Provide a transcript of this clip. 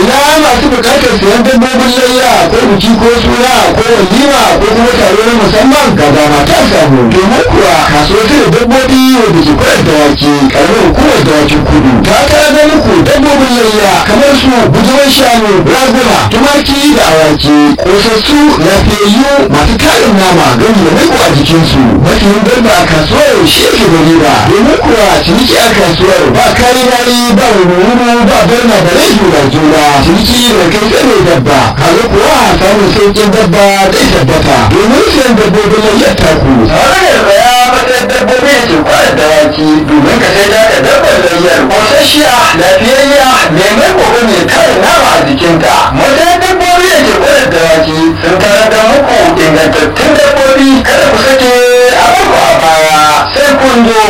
ina masu bukatar siyan dabbobin layya ko biki ko suna ko walima ko kuma taro na musamman ga dama ta samu domin kuwa kasuwar da dabbobi wadda ke kwayar dawaki karamar hukumar dawakin kudu ta tara muku dabbobin layya kamar su bujuman shanu raguna tumaki da awaki kosassu lafiyayyu masu tarin nama don da maiko a jikinsu mafiyin dabba a kasuwar shi ke da riba domin kuwa ciniki a kasuwar ba kari nari ba wuri ba barna da rai juna juna ciniki da kai tsare dabba kaga kuwa samun sauƙin dabba zai tabbata domin siyan dabbobin layyar taku tare da ya matsayar dabbobi da ke kwanar dawaki domin ka sai da dabbar layyar kosasshiya lafiyayya mai mai kogo mai tarin nama a jikinta matsayar dabbobi da ke kwanar dawaki sun tarar da muku ingantattun dabbobi kada ku sake a baku a baya sai kun zo